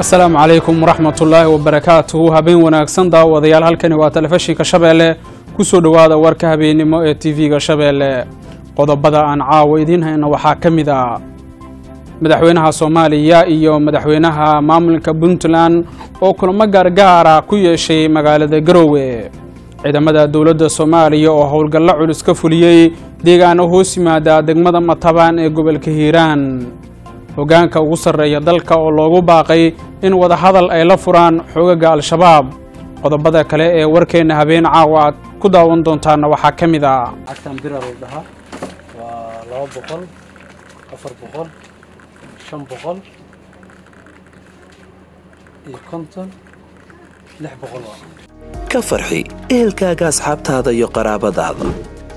asalaamu calaykum waraxmatullaahi wabarakaatuhu habeen wanaagsan daawadayaal halkani waa telefishinka shabeelle ku soo dhowaada warka habeennimo ee tv-ga shabeelle qodobada aan caawa idiin hayna waxaa ka mid ah madaxweynaha soomaaliya iyo madaxweynaha maamulka puntland oo kulamo gaargaara ku yeeshay magaalada garoowe ciidamada dowladda soomaaliya oo howlgallo culus ka fuliyey deegaano hoos yimaada degmada matabaan ee gobolka hiiraan hoggaanka ugu sarreeya dalka oo loogu baaqay in wadahadal ay la furaan xoogaga al-shabaab qodobada kale ee warkeenna habeen caawa aad ku daawan doontaana waxaa ka mid ah cagtan bira loo dhahaa waa laba boqol afar boqol shan boqol iyo konton lix boqol waa ka farxi ehelkaaga asxaabtaada iyo qaraabadaada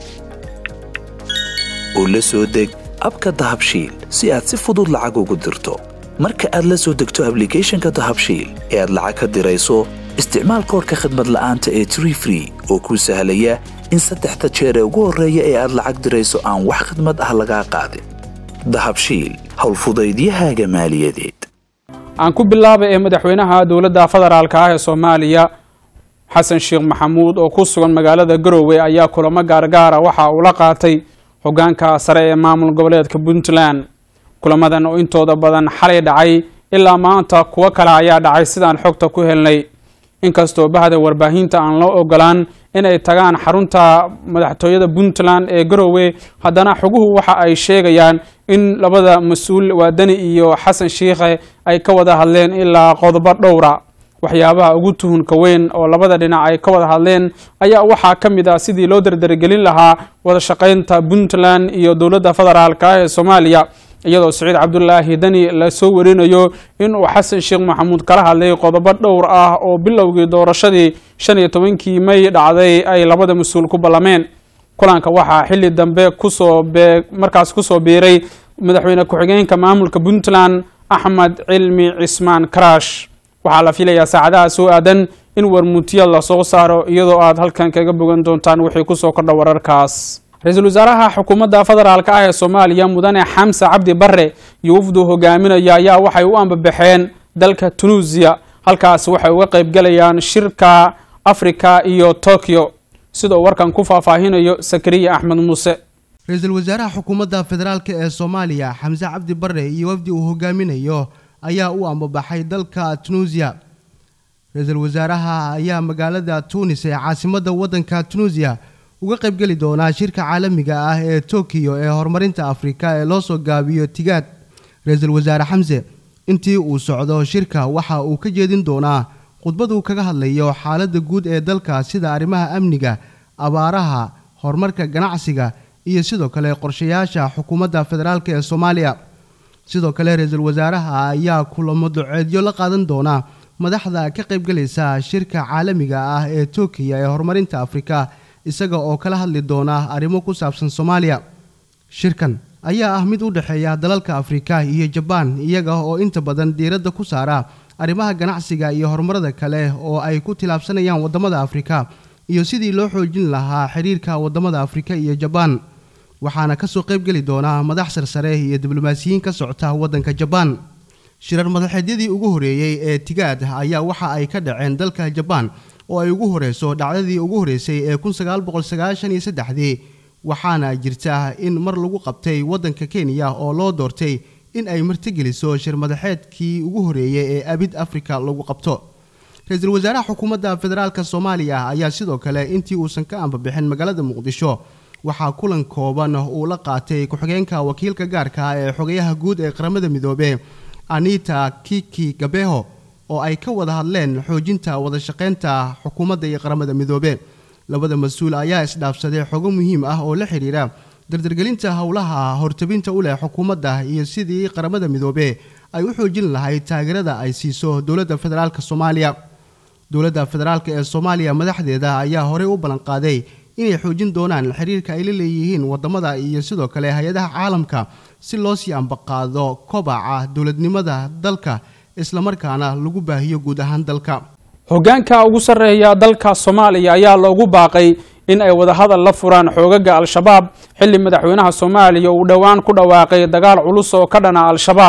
oo la soo deg abka dahabshiil si aad si fudud lacag ugu dirto marka aad la soo degto ablicathonka dahabshiil ee aad lacag ka dirayso isticmaal koorka khadmad la'aanta ee tree free oo kuu sahlaya in saddexda jeer ee ugu horreeya ee aad lacag dirayso aan wax khadmad ah lagaa qaadin dahabshiil howlfudaydiyahaaga maaliyadeed aan ku bilaabay ee madaxweynaha dowladda federaalka ah ee soomaaliya xasan sheekh maxamuud oo ku sugan magaalada garoowe ayaa kulamo gaargaara waxa uu la qaatay hoggaanka sare ee maamul goboleedka puntland kulamadan oo intooda badan xalay dhacay ilaa maanta kuwo kale ayaa dhacay sidaan xogta ku helnay inkastoo bahda warbaahinta aan loo ogolaan inay tagaan xarunta madaxtooyada puntland ee garoowe haddana xoguhu waxa ay sheegayaan in labada mas-uul waadani iyo xasan shiikhe ay ka wada hadleen ilaa qodobo dhowra waxyaabaha ugu tuhunka weyn oo labada dhinac ay ka wada hadleen ayaa waxaa ka mid ah sidii loo dardargelin lahaa wada shaqaynta puntland iyo dowladda federaalka ah ee soomaaliya iyadoo siciid cabdulaahi dani lasoo warinayo inuu xasan sheekh maxamuud kala hadlay qodobo dhowr ah oo bilowgii doorashadii shan iyo tobankii may dhacday ay labada mas-uul ku ballameen kulanka waxaa xilli dambe kusoo bee markaas kusoo biiray madaxweyne ku-xigeenka maamulka puntland axmed cilmi cismaan karash waxaa la filayaa saacadaha soo aadan in warmuutiyad lasoo saaro iyadoo aad halkan kaga bogan doontaan wixii kusoo kordha wararkaas ra-iisul wasaaraha xukuumadda federaalka ah ee soomaaliya mudane xamse cabdi barre iyo wafdu hogaaminaya ayaa waxay u ambabaxeen dalka tunuusiya halkaas waxay uga qaybgalayaan shirka afrika iyo tokyo sidoo warkan ku faahfaahinayo sakariya axmed muuse ra-iisul wasaaraha xukuumadda federaalk ee soomaaliya xamse cabdi barre iyo wafdi uu hogaaminayo ayaa u ambabaxay dalka tunuusiya ra-iisul wasaaraha ayaa magaalada tuunis ee caasimadda waddanka tunuusiya uga qaybgeli doonaa shirka caalamiga ah ee tokiyo ee horumarinta afrika ee loo soo gaabiyo tigaad ra-iisul wasaare xamse intii uu socdo shirka waxa uu ka jeedin doonaa khudbaduu kaga hadlayo xaaladda guud ee dalka sida arrimaha amniga abaaraha horumarka ganacsiga iyo sidoo kale qorshayaasha xukuumadda federaalk ee soomaaliya sidoo kale ra-iisul wasaaraha ayaa kulamo duceedyo la qaadan doona madaxda ka qaybgalaysa shirka caalamiga ah ee tokiya ee horumarinta afrika isaga oo kala hadli doona arrimo ku saabsan soomaaliya shirkan ayaa ah mid u dhexeeya dalalka afrika iyo jabaan iyaga oo inta badan diiradda ku saara arrimaha ganacsiga iyo horumarada kale oo ay ku tilaabsanayaan waddamada afrika iyo sidii loo xoojin lahaa xiriirka waddamada afrika iyo jabaan waxaana kasoo qaybgeli doona madax sarsare iyo diblomaasiyiin ka socota waddanka jabaan shirar madaxeedyadii ugu horeeyey ee tigaad ayaa waxa ay ka dhaceen dalka jabaan oo ay ugu horeyso dhacdadii ugu horeysay ee kunsagaalboqolsagaashaniyosaddexdii waxaana jirta in mar lagu qabtay waddanka kenya oo loo doortay in ay martigeliso shir madaxeedkii ugu horeeyey ee abid afrika lagu qabto ra-iisul wasaaraha xukuumadda federaalk soomaaliya ayaa sidoo kale intii uusan ka ambabixin magaalada muqdisho waxaa kulan kooban uu la qaatay ku-xigeenka wakiilka gaarka ah ee xogayaha guud ee qaramada midoobe anita kiki gabeho oo ay ka wada hadleen xoojinta wada shaqaynta xukuumadda iyo qaramada midoobe labada mas-uul ayaa isdhaafsaday xogo muhiim ah oo la xidhiira dardargelinta howlaha hortabinta u leh xukuumadda iyo sidii qaramada midoobe ay u xoojin lahayd taageerada ay siiso dowladda federaalk soomaaliya dowladda federaalk ee soomaaliya madaxdeeda ayaa horey u ballanqaaday inay xoojin doonaan xiriirka ay la leeyihiin waddamada iyo sidoo kale hay-adaha caalamka si loo sii ambaqaado kobaca dowladnimada dalka islamarkaana lagu baahiyo guud ahaan dalka hoggaanka ugu sarreeya dalka soomaaliya ayaa loogu baaqay in ay wadahadal la furaan xoogaga al-shabaab xilli madaxweynaha soomaaliya uu dhowaan ku dhawaaqay dagaal culus oo ka dhana al-shabaab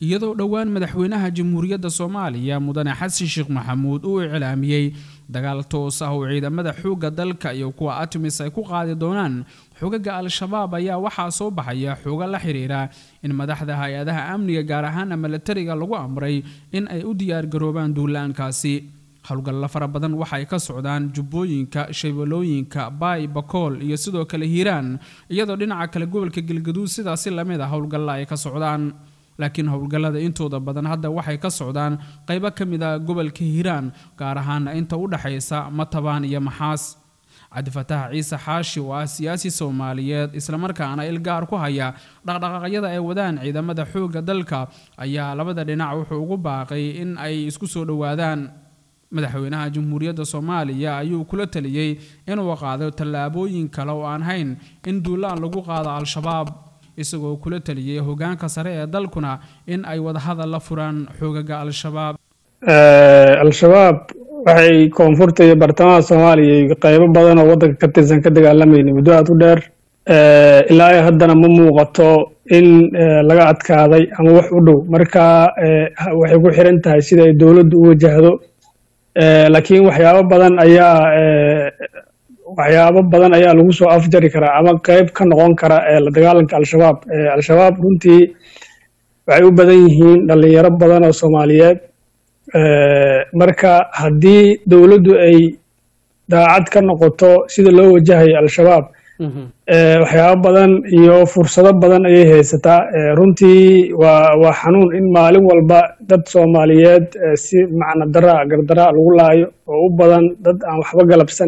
iyadoo dhowaan madaxweynaha jamhuuriyadda soomaaliya mudane xasan sheekh maxamuud uu iclaamiyey dagaal toos ah oo ciidamada xoogga dalka iyo kuwa atimis ay ku qaadi doonaan xogaga al-shabaab ayaa waxaa soo baxaya xooga la xiriira in madaxda hay-adaha amniga gaar ahaana milatariga lagu amray in ay u diyaargaroobaan duulaankaasi howlgalla fara badan waxay ka socdaan jubbooyinka shabeelooyinka baay bakool iyo sidoo kale hiiraan iyadoo dhinaca kale gobolka galgaduud sidaasi lamid a howlgalla ay ka socdaan laakiin howlgallada intooda badan hadda waxay ka socdaan qaybo ka mid a gobolka hiiraan gaar ahaana inta u dhexaysa matabaan iyo maxaas cabdifataax ciise xaashi oo ah siyaasi soomaaliyeed islamarkaana ilgaar ku haya dhaqdhaqaaqyada ay wadaan ciidamada xoogga dalka ayaa labada dhinac wuxuu ugu baaqay in ay isku soo dhowaadaan madaxweynaha jamhuuriyadda soomaaliya ayuu kula taliyey inuu qaado tallaabooyin kale oo aan hayn in duulaan lagu qaado al-shabaab isagoo kula taliyey hogaanka sare ee dalkuna in ay wadahadal la furaan xoogaga al-shabaab al-shabaab waxay koonfurta iyo bartamaha soomaaliya iyo qeybo badan oo waddanka ka tirsan ka dagaalamayna muddo aad u dheer ilaa ay haddana ma muuqato in laga adkaaday ama wax u dhow marka waxay ku xiran tahay sida ay dowladdu u wajahdo laakiin waxyaabo badan ayaa waxyaabo badan ayaa lagu soo afjari karaa ama qeyb ka noqon kara la dagaalanka al-shabaab al-shabaab runtii waxay u badan yihiin dhalinyaro badan oo soomaaliyeed marka haddii dowladdu ay daacad ka noqoto sida loo wajahayo al-shabaab waxyaabo badan iyo fursado badan ayay haysataa runtii waa waa xanuun in maalin walba dad soomaaliyeed si macna daraa gardaraa lagu laayo oo u badan dad aan waxba galabsan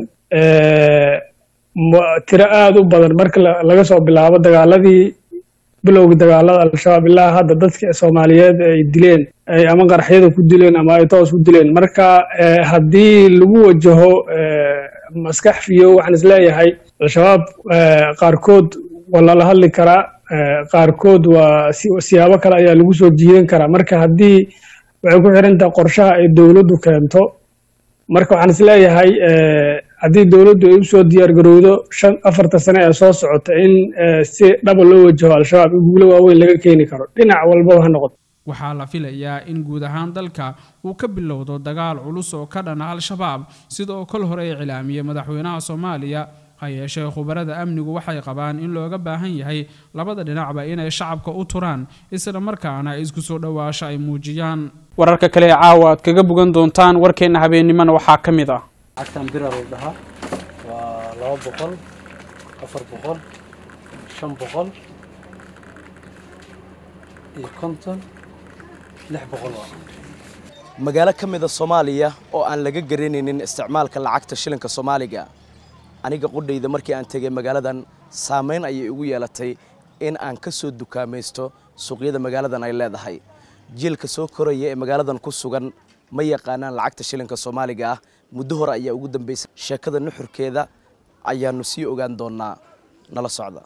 tiro aada u badan marka laga soo bilaabo dagaaladii bilowgii dagaalada al-shabaab ilaa hadda dadka soomaaliyeed ay dileen ay ama qaraxyada ku dileen ama ay toos ku dileen marka haddii lagu wajaho maskax fiyo waxaan isleeyahay al-shabaab qaarkood waa lala hadli karaa qaarkood waa siyaabo kale ayaa lagu soo jiidan karaa marka haddii waxay ku xiran tahay qorshaha ay dowladdu keento marka waxaan isleeyahay haddii dowladdu ay usoo diyaargarowdo shan afarta sane ee soo socota in si dhaba loo wajaho al-shabaab in guulo waaweyn laga keeni karo dhinac walbaba ha noqoto waxaa la filayaa in guud ahaan dalka uu ka bilowdo dagaal culus oo ka dhana al-shabaab sidoo kol hore ay cilaamiyey madaxweynaha soomaaliya ha yeeshee khubarada amnigu waxay qabaan in looga baahan yahay labada dhinacba inay shacabka u turaan isla markaana isku soo dhowaasho ay muujiyaan wararka kale ee caawa aad kaga bogan doontaan warkeenna habeennimona waxaa ka mid ah lacagtan bira lagu dhahaa waa laba boqol afar boqol shan boqol iyo konton lix boqol waa magaalo ka mida soomaaliya oo aan laga garanaynin isticmaalka lacagta shilinka soomaaliga aniga qudhayda markii aan tegay magaaladan saamayn ayay igu yeelatay in aan ka soo dukaamaysto suuqyada magaaladan ay leedahay jiilka soo koraya ee magaaladan ku sugan ma yaqaanaan lacagta shilinka soomaaliga ah muddo hore ayaa ugu dambaysay sheekada nuxurkeeda ayaanu sii ogaan doonaa nala socda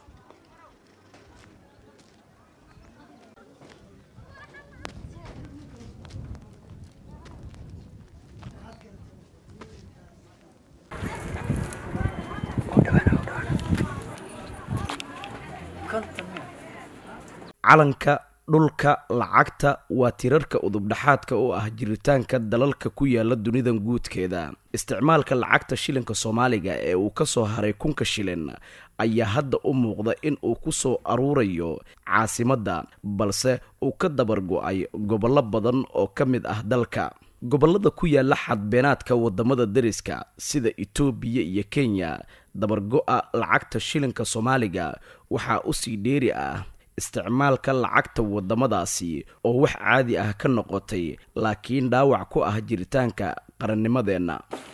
calanka dhulka lacagta waa tirarka udubdhaxaadka oo ah jiritaanka dalalka ku yaala dunidan guudkeeda isticmaalka lacagta shilinka soomaaliga ee uu ka soo haray kunka shilin ayaa hadda u muuqda in uu ku soo aruurayo caasimadda balse uu ka dabargo-ay gobollo badan oo ka mid ah dalka gobollada ku yaala xadbeenaadka wadamada dariska sida etoobiya iyo kenya dabargo-a lacagta shilinka soomaaliga waxaa usii dheeri ah isticmaalka lacagta waddamadaasi oo wax caadi ah ka noqotay laakiin dhaawac ku ah jiritaanka qarannimadeenna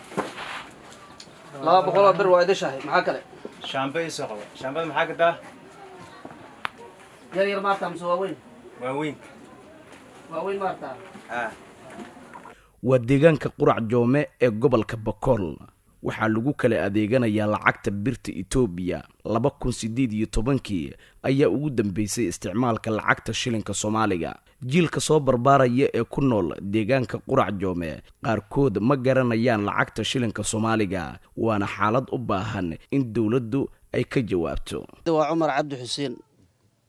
laba boqoloo bir waa idishahay maxaa kale shaambo ii soo qabo shaambada maxaa gadaa yar yar maartaa mise waaweyn waaweynka waaweyn maartaa ah waa deegaanka qurac joome ee gobolka bakool waxaa lagu kala adeeganayaa lacagta birta etoobiya laba kun siddeed iyo tobankii ayaa ugu dambeysay isticmaalka lacagta shilinka soomaaliga jiilka soo barbaaraya ee ku nool deegaanka qurac joome qaarkood ma garanayaan lacagta shilinka soomaaliga waana xaalad u baahan in dowladdu ay ka jawaabto waa cumar cabdi xuseen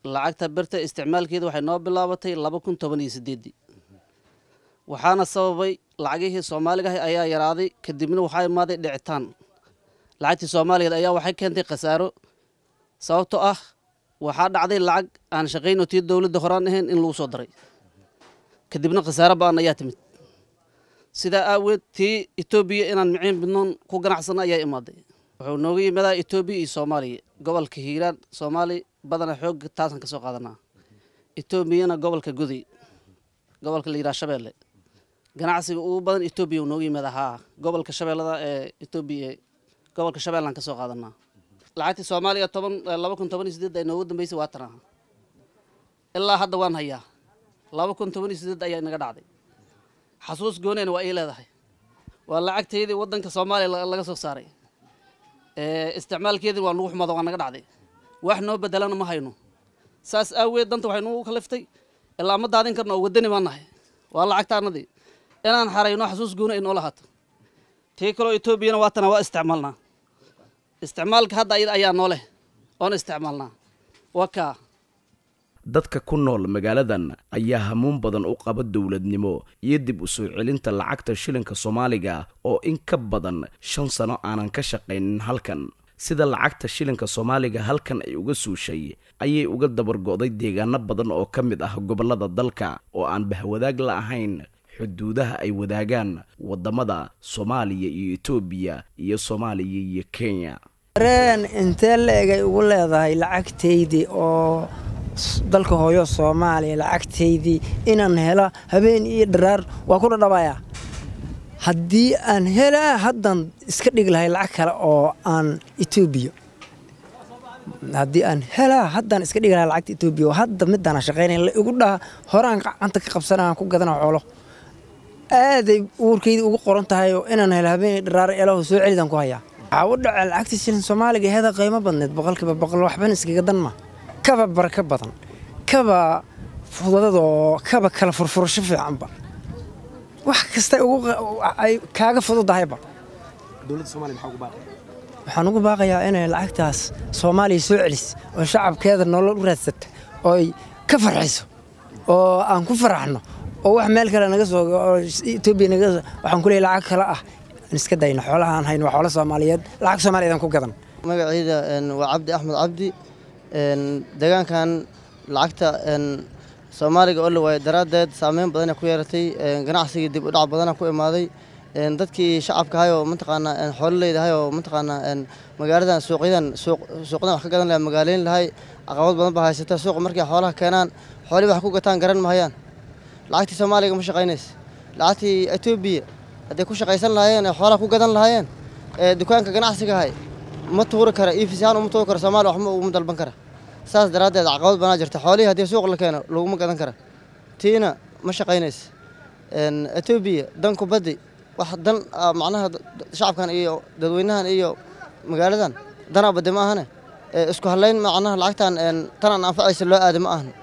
lacagta birta isticmaalkeeda waxay noo bilaabatay laba kun toban iyo sideedii waxaana sababay lacagihii soomaaliga ahi ayaa yaraaday kadibna waxaa imaaday dhicitaan lacagtii soomaaligeed ayaa waxay keentay khasaaro sababtoo ah waxaa dhacday lacag aan shaqayno tii dowladda horaan ahayn in lagu soo daray kadibna khasaaro ba-an ayaa timid sidaa aaweed tii etoobiya inaan miciin bidnoon ku ganacsano ayaa imaaday wuxuu nooga yimadaa etoobiya iyo soomaaliya gobolka hiiraan soomaali badana xoog taasan ka soo qaadanaa etoobiyana gobolka goday gobolka la yidhaha shabeelle ganacsiga ugu badan etoobiya uu nooga yimaada haa gobolka shabeellada ee etoobiya gobolka shabeellaan ka soo qaadanaa lacagtii soomaaliya toban laba kun toban iyo sideed ay noogu dambeysay waa tan aha ilaa hadda waan hayaa laba kun toban iyo sideed ayaa inaga dhacday xasuus gooneyna waa ii leedahay waa lacagteydii waddanka soomaaliya laga soo saaray isticmaalkeedii waa nagu xumada waa naga dhacday wax noo bedelana ma hayno saas aaweed danta waxay nagu kaliftay ilaa ma daadin karno oo wadani baan nahay waa lacagtaanadii inaan xarayno xasuus gooni ay noola haato tii kaloo etoobiyana waatana waa isticmaalnaa isticmaalka hadda ayada ayaa nooleh oon isticmaalnaa waa kaa dadka ku nool magaaladan ayaa hamuun badan u qaba dowladnimo iyo dib u soo celinta lacagta shilinka soomaaliga oo in ka badan shan sano aanan ka shaqaynin halkan sida lacagta shilinka soomaaliga halkan ay uga suushay ayay uga dabargo'day deegaano badan oo ka mid ah gobollada dalka oo aan bahwadaag la ahayn xuduudaha ay wadaagaan waddamada soomaaliya iyo etoobiya iyo soomaaliya iyo kenya reen intee la-egay ugu leedahay lacagtaydii oo dalka hooyo soomaaliya lacagtaydii inaan hela habeen iyo dharaar waa ku dhadhabayaa haddii aan helaa haddan iska dhigi lahay lacag kale oo aan etoobiya haddii aan helaa haddaan iska dhigi lahay lacagta etoobiya oo hadda midaana shaqaynaya la igu dhaha horaan gacanta ka qabsanaan ku gadana xoolo aaday uurkayda ugu qoran tahay oo inaan helo habeen dharaar eelaho soo celidaan ku hayaa waxaa u dhaca lacagta shilin soomaaliga heeda qiimo badneed boqolkiiba boqol waxbana iskaga dan ma kaba baraka badan kaba fudadoo kaba kala furfurasho fiicanba wax kasta ay kaaga fududahayba waxaan ugu baaqayaa inay lacagtaas soomaaliya soo celis oo shacabkeeda nolol u raadsata oo ay ka farxiso oo aan ku faraxno oo wax meel kale naga soo etoobiya naga waxaan ku leeyahay lacag kale ah aan iska dayno xoolaha aan hayno waa xoolo soomaaliyeed lacag soomaaliyeed aan ku gadan magacayda waa cabdi axmed cabdi deegaankan lacagta soomaaliga oo la waayay daraaddeed saameyn badana ku yeeratay ganacsigii dib u dhac badana ku imaaday dadkii shacabka ahay oo mataqaanaa xoololeyda ahay oo mataqaanaa magaaladan suuqyadan suuqdan wax ka gadan lahaa magaaleyn lahay caqabad badan baa haysata suuqa markay xoolaha keenaan xoolihii wax ku gataan garan mahayaan lacagtii soomaaliga ma shaqaynaysa lacagtii etoobiya hadday ku shaqaysan lahaayeen ee xoolaha ku gadan lahaayeen ee dukaanka ganacsiga ahay ma tuuri kara iifisyahaan uma tuuri kara soomaaliya waxma uguma dalban kara saas daraaddeed caqabad banaa jirta xoolihii haddii suuq la keeno laguma gadan kara tiina ma shaqaynaysa etoobiya danku baddi wax dan macnaha shacabkan iyo dadweynahan iyo magaaladan danaa baddi ma ahane isku hadlayn macnaha lacagtan tanaan anfacaysa loo aada ma ahan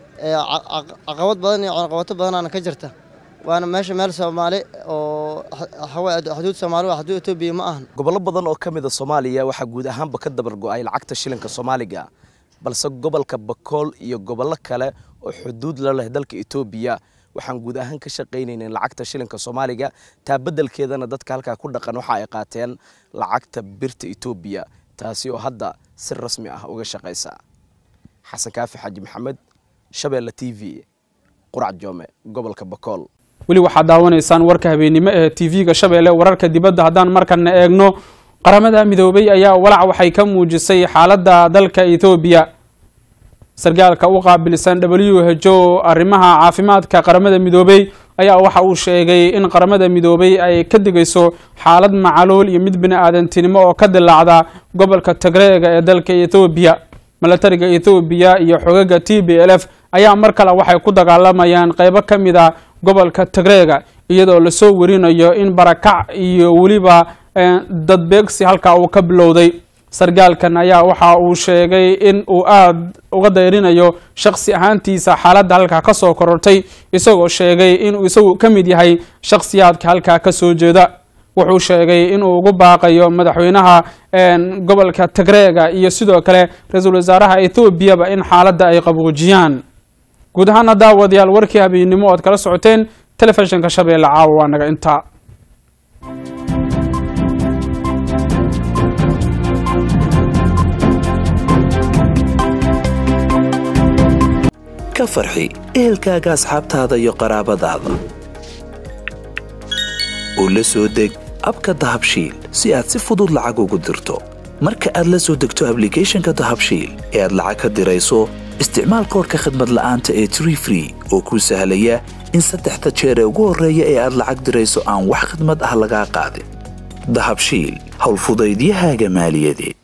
caqabad badan iyo caqabato badanaana ka jirta waana meesha meel soomaali oo xuduud soomaali waa xuduud etoobiya ma ahan gobollo badan oo ka mid a soomaaliya waxaa guud ahaanba ka dabar go'ay lacagta shilinka soomaaliga balse gobolka bakool iyo gobollo kale oo xuduud la leh dalka etoobiya waxaan guud ahaan ka shaqaynaynin lacagta shilinka soomaaliga taa beddelkeedana dadka halkaa ku dhaqan waxa ay qaateen lacagta birta etoobiya taasi oo hadda si rasmi ah uga shaqaysa xasan kaafi xaaji maxamed shabeelle t v qurac joome gobolka bakool weli waxaad daawanaysaan warka habeennimo ee tv-ga shabeelle wararka dibadda haddaan markana eegno qaramada midoobay ayaa walac waxay ka muujisay xaaladda dalka ethoobiya sargaalka u qaabilsan w h o arrimaha caafimaadka qaramada midoobey ayaa waxa uu sheegay in qaramada midoobey ay ka digayso xaalad macaluul iyo mid bini-aadantinimo oo ka dilaacda gobolka tagreega ee dalka ethoobiya milatariga ethoobiya iyo xogaga t b l f ayaa mar kale waxay ku dagaalamayaan qeybo ka mid a gobolka tagreega iyadoo lasoo warinayo in barakac iyo weliba dadbeegsi halkaa uu ka bilowday sargaalkan ayaa waxa uu sheegay in uu aada uga dayrinayo shaksi ahaantiisa xaaladda halkaa ka soo korortay isagoo sheegay inuu isagu ka mid yahay shakhsiyaadka halkaa ka soo jeeda wuxuu sheegay inuu ugu baaqayo madaxweynaha gobolka tigreega iyo sidoo kale ra-iisul wasaaraha ethoobiaba in xaaladda ay qaboojiyaan guud ahaana daawadayaal warkii habeennimo oad kala socoteen telefishinka shabeelle caawa waa naga intaa ka farxi ehelkaaga asxaabtaada iyo qaraabadaada oo la soo deg abka dahabshiil si aad si fudud lacag ugu dirto marka aad la soo degto ablicathonka dahabshiil ee aad lacag ka dirayso isticmaal koorka khadmad la'aanta ee tree free oo kuu sahlaya in saddexda jeer ee ugu horreeya ee aad lacag dirayso aan wax khidmad ah lagaa qaadin dahabshiil howlfudaydiyahaaga maaliyadeed